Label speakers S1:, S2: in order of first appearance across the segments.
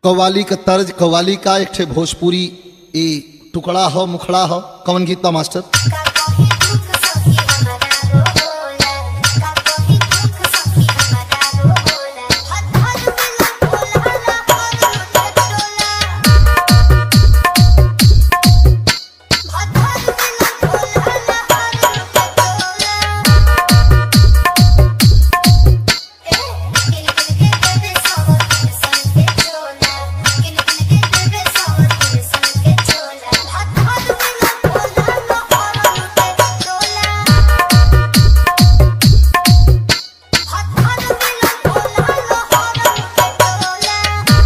S1: कव्वाली का तर्ज कव्वाली का एक ठे भोजपुरी ए टुकड़ा हो मुखड़ा हो कौन गीत बा मास्टर
S2: का कहीं दुख सखी हमरा रोला का कहीं दुख सखी हमरा रोला हद हद मिला बोला ना और टोला हद हद मिला बोला ना और टोला ए किन किन के देवे सव सन के चोला किन किन के देवे सव सन के चोला हद हद मिला बोला ना और टोला हद हद मिला बोला ना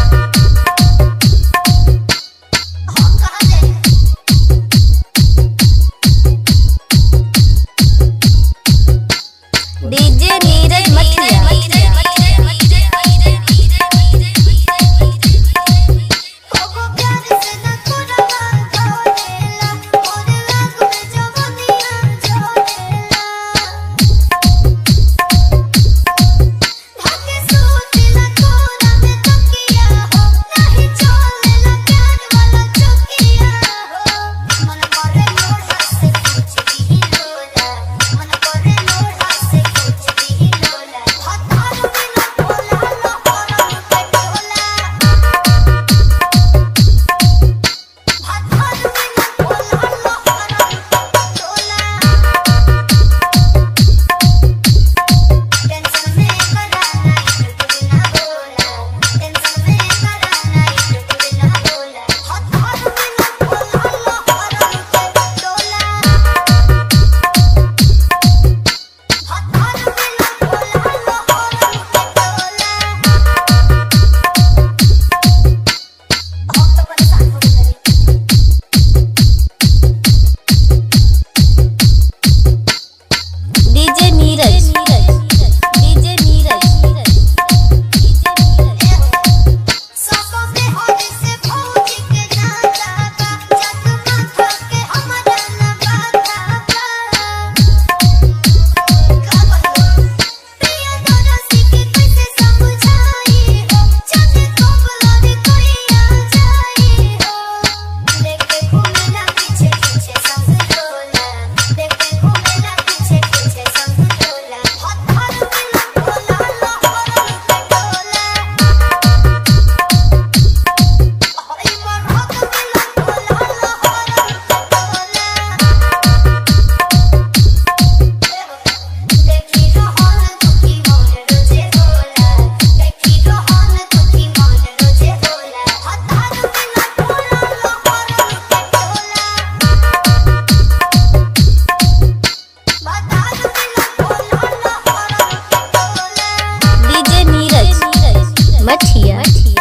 S2: और टोला हम कहां जाए
S3: डीजे नीरज मठिया
S2: कोको प्यार से न तोड़ा छोड़ेला और आग में जवनिया छोड़ेला धके सोचला तोरा में तकिया हो नहीं चलेला प्यार वाला चकिया हो मन करे लोढ़ा से कुछ भी लोला मन करे लोढ़ा से कुछ भी लोला हथार में न बोला लो और पे टोला हथार में न बोला लो और टोला टेंशन में कराना इट ना बोला टेंशन में कराना इट ना बोला हथार में न बोला लो और टोला हथार में न बोला लो और टोला हम तो परेशान हो गए
S3: डीजे नीरज डीजे नीरज
S2: सोको के होने से भौजी के नाता बा जग माथा के हमरा ना बाता बा का कहूं प्रिय दोनों के कैसे समझाई हो चाहे कोबला कोई आ जाई हो लेके घूमेला पीछे पीछे संग डोला लेके घूमेला पीछे पीछे संग डोला हाथ हाथ में बोला लो और टोला हरी मरहत मिला बोला लो और टोला देखी रोहन दुखी मन रोजे होला देखी रोहन दुखी मन रोजे होला हतार मिला बोला लो और टोला बतार मिला बोला लो और टोला
S3: डीजे नीरज मठिया